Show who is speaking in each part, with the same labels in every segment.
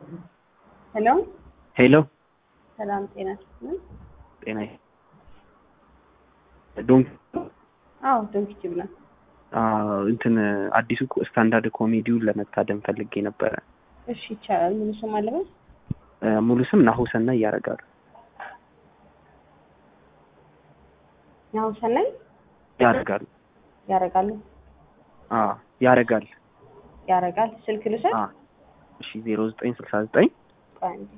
Speaker 1: ሄሎ
Speaker 2: ሄሎ
Speaker 1: ሰላም ጤና ይስጥልኝ።
Speaker 2: ጤና ዶንክ
Speaker 1: አዎ ዶንኪ ጅብ ነው።
Speaker 2: እንትን አዲሱ ስታንዳርድ ኮሜዲውን ለመታደም ፈልጌ ነበረ።
Speaker 1: እሺ ይቻላል። ሙሉ ስም አለበት?
Speaker 2: ሙሉ ስም ናሁሰና እያረጋሉ
Speaker 1: ያው ሰናይ
Speaker 2: ያረጋሉ
Speaker 1: ያረጋሉ
Speaker 2: አዎ ያረጋል።
Speaker 1: ያረጋል። ስልክ ልውሰድ?
Speaker 2: አዎ እሺ ዜሮ ዘጠኝ ስልሳ ዘጠኝ
Speaker 1: ቆይ አንዴ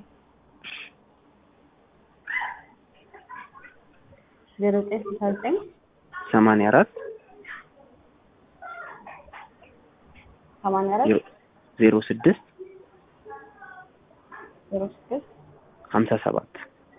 Speaker 1: ዜሮ ዘጠኝ ስልሳ ዘጠኝ
Speaker 2: ሰማንያ አራት
Speaker 1: ሰማንያ አራት
Speaker 2: ዜሮ ስድስት
Speaker 1: ዜሮ ስድስት
Speaker 2: ሀምሳ ሰባት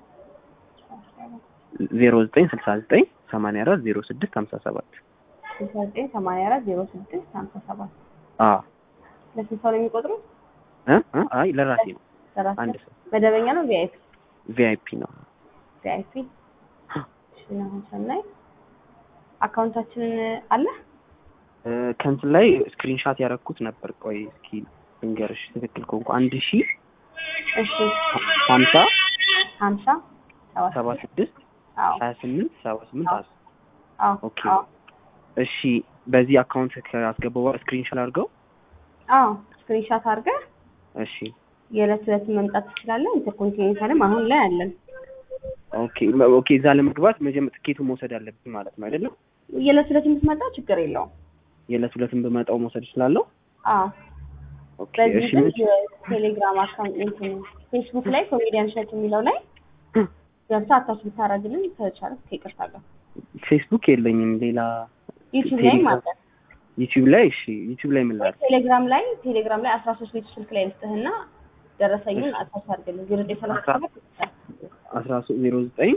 Speaker 2: ዜሮ ዘጠኝ ስልሳ ዘጠኝ ሰማንያ አራት ዜሮ ስድስት ሀምሳ ሰባት
Speaker 1: ስልሳ ዘጠኝ ሰማንያ አራት ዜሮ ስድስት ሀምሳ ሰባት
Speaker 2: አዎ
Speaker 1: ለስንት ሰው ነው የሚቆጥሩት?
Speaker 2: እ እ አይ ለራሴ ነው።
Speaker 1: ለራስ
Speaker 2: አንድ ሰው
Speaker 1: መደበኛ ነው ቪአይፒ?
Speaker 2: ቪአይፒ ነው።
Speaker 1: ቪአይፒ እሺ አሁን ሰናይ አካውንታችንን አለ
Speaker 2: እ ከእንትን ላይ ስክሪንሻት ያደረኩት ነበር። ቆይ እስኪ እንገርሽ ትክክል ከሆንኩ አንድ ሺ
Speaker 1: እሺ
Speaker 2: ሀምሳ
Speaker 1: ሀምሳ
Speaker 2: ሰባ
Speaker 1: ሰባ
Speaker 2: ስድስት
Speaker 1: አዎ
Speaker 2: ሀያ ስምንት ሰባ ስምንት
Speaker 1: አዎ አዎ
Speaker 2: ኦኬ።
Speaker 1: አዎ
Speaker 2: እሺ በዚህ አካውንት ካስገባው ስክሪንሻት አድርገው።
Speaker 1: አዎ ስክሪንሻት አድርገህ
Speaker 2: እሺ
Speaker 1: የዕለት ዕለት መምጣት ትችላለህ። ኢንተርኮንቲኔንታልም አሁን ላይ አለን።
Speaker 2: ኦኬ መ- ኦኬ እዛ ለመግባት መጀመ ትኬቱን መውሰድ አለብኝ ማለት ነው አይደለም?
Speaker 1: የዕለት ዕለት የምትመጣ ችግር የለውም።
Speaker 2: የዕለት ሁለትን በመጣው መውሰድ እችላለሁ።
Speaker 1: አዎ
Speaker 2: ኦኬ
Speaker 1: በዚህ
Speaker 2: እሺ
Speaker 1: ግን
Speaker 2: ምን-
Speaker 1: የቴሌግራም አካውንት እንትን ፌስቡክ ላይ ኮሜዲያን ሸት የሚለው ላይ ገብተህ አታች ብታደርግልን ተቻለ ከይቅርታ ጋር
Speaker 2: ፌስቡክ የለኝም። ሌላ
Speaker 1: ዩቲዩብ ላይ
Speaker 2: ቴሌግራም-
Speaker 1: ማለት
Speaker 2: ዩቲዩብ ላይ እሺ ዩቲዩብ ላይ ምን ላድርግ?
Speaker 1: ቴሌግራም ላይ ቴሌግራም ላይ አስራ ሶስት ቤት ስልክ ላይ ልስጥህና ደረሰኙን አታች አድርግልን ዜሮ ዘጠኝ ሰላሳ ሰባት
Speaker 2: አስራ ሶስት ዜሮ ዘጠኝ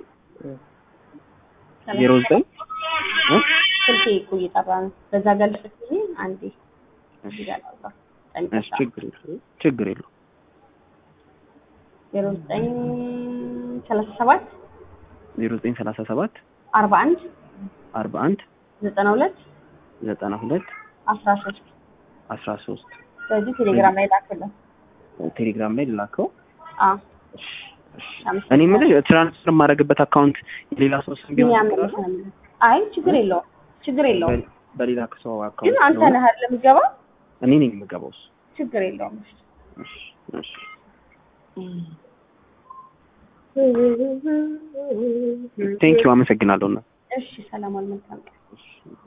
Speaker 2: ዜሮ ዘጠኝ እ?
Speaker 1: ስልኬ እኮ እየጠራ ነው። በዛ ጋር ልጽፍልኝ አንዴ እዚህ ጋር ላውጣ።
Speaker 2: እሺ ችግር የለውም ችግር የለውም።
Speaker 1: ዜሮ ዘጠኝ ሰላሳ ሰባት
Speaker 2: ዜሮ ዘጠኝ ሰላሳ ሰባት
Speaker 1: አርባ አንድ
Speaker 2: አርባ አንድ
Speaker 1: ዘጠና ሁለት
Speaker 2: ዘጠና ሁለት
Speaker 1: አስራ ሶስት
Speaker 2: አስራ ሶስት
Speaker 1: በዚህ ቴሌግራም ላይ ላክልን።
Speaker 2: ቴሌግራም ላይ ልላከው።
Speaker 1: አዎ
Speaker 2: እሺ፣ እሺ። እኔ የምልሽ ትራንስፈር የማደርግበት አካውንት የሌላ ሰው ስም ቢሆን
Speaker 1: ቢኒያም
Speaker 2: ችግር
Speaker 1: ነው
Speaker 2: አለው?
Speaker 1: የምልህ። አይ ችግር የለውም ችግር የለውም።
Speaker 2: በ- በሌላ ሰው
Speaker 1: ግን
Speaker 2: አካውንት
Speaker 1: አንተ
Speaker 2: ስለሆነ
Speaker 1: ነህ አይደል የምትገባው?
Speaker 2: እኔ ነኝ የምገባው እሱ።
Speaker 1: ችግር የለውም። እሺ።
Speaker 2: እሺ፣ እሺ። ቴንኪው አመሰግናለሁ። እና
Speaker 1: እሺ ሰላም አልመልካም ቀን።
Speaker 2: እሺ